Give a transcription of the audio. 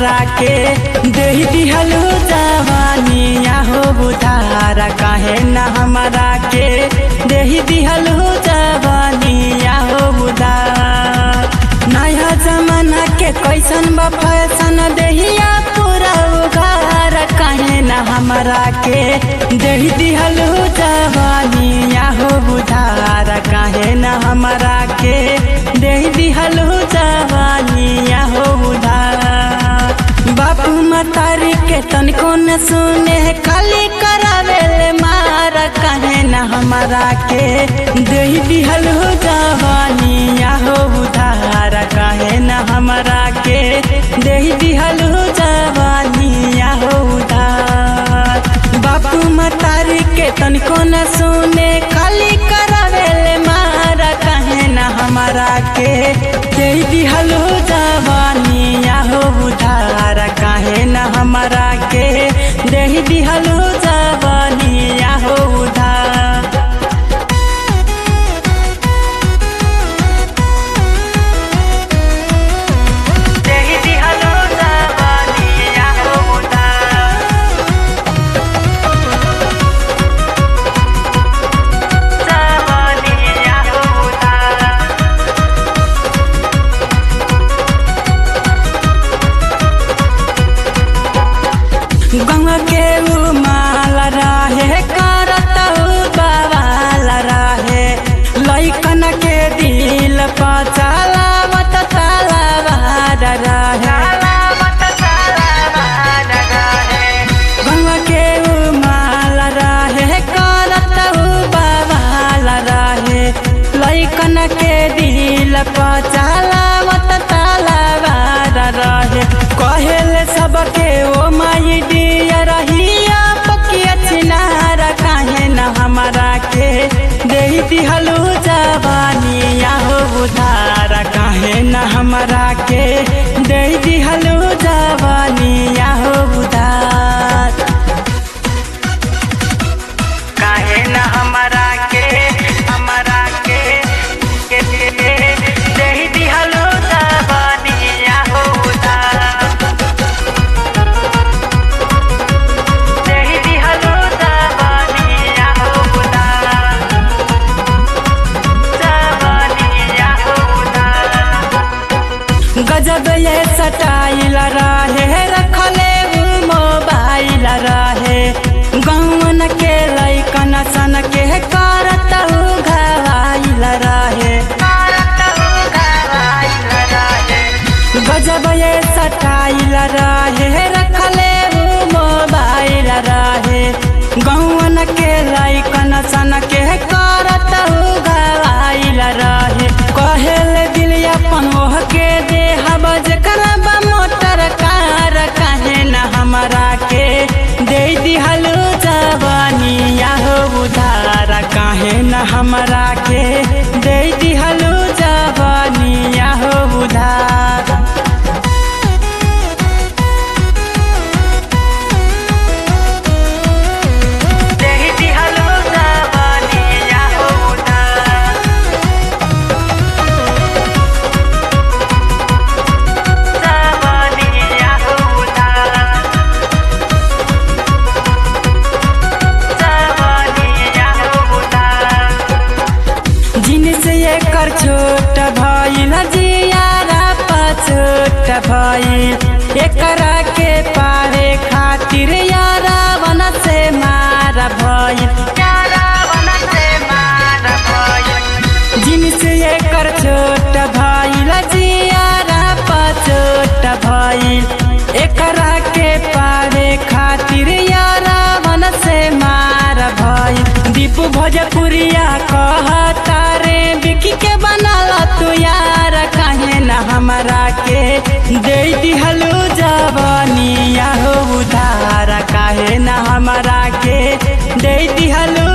हमरा के दे दिहलू जवानिया हो बुधारा काहे न हमरा के दे दिहलू जवानिया हो बुधार नया जमाना के कैसन बा फैशन देहिया पूरा उगार काहे न हमरा के दे दिहलू जवानिया हो बुधार काहे न हमरा के दे दिहलू जवानिया हो बुधार बापू मतारी के तनिको न सुने खाली करावेले मार काहे न हमरा के दे दिहलू जवानिया हो बुधार काहे न हमरा के दे दिहलू जवानिया हो उधार बापू मतारी के तनिको न सुने खाली करावेले मार काहे न हमरा के दे दिहलू जवानिया हो उधार काहे न हमरा के दे दिहलू जवानिया हो उधार देहि दिहलू जवानिया हो उधार जवानिया हो उधार गंगा के माल रहे करत बवाल रहे लैकन के दिल पचलावत तलवार रहे गंगा के माल रहे करत बवाल रहे लैकन के दिल पचलावत तलवार रहे कहेले सबके ओ माई डिया रहिया पकिया चिनार काहे न हमरा के दे दिहलू जवानिया हो उधार काहे न हमरा के दे दिहलू जवानिया हो उधार काहे न हमरा के हमरा के के दे दिहलू जवानिया हो उधार देहि दिहलू जवानिया हो उधार जवानिया हो उधार गजब ये सटाइल रहे रखले उ मोबाइल रहे गौन के लैकन सन के करत उ घायल रहे गजब ये सटाइल रहे रखले उ मोबाइल रहे गौन के लैकन सन के करत उ घायल रहे कहेल दिल अपन ओह के देहब जकरा बा मोटर कार काहे न हमरा के दे दिहलू जवानिया हो उधार काहे न हमरा के दे दिहलू जवानिया हो उधार देहि दिहलू जवानिया हो उधार जवानिया हो उधार जवानिया हो उधार जिनस एकर छोट भइल जियारा पछोट भइल एकरा के पारे खातिर यारा वन से मार भइल यारा वन से मार भइल जिनस एकर छोट भइल जियारा पछोट भइल एकरा के पारे खातिर यारा वन से मार भइल दीपू भोजपुरिया कहता रे बिकी के बनाला तू यार काहे न हमरा के दे दिहलू जवानिया हो उधार काहे न हमरा के दे दिहलू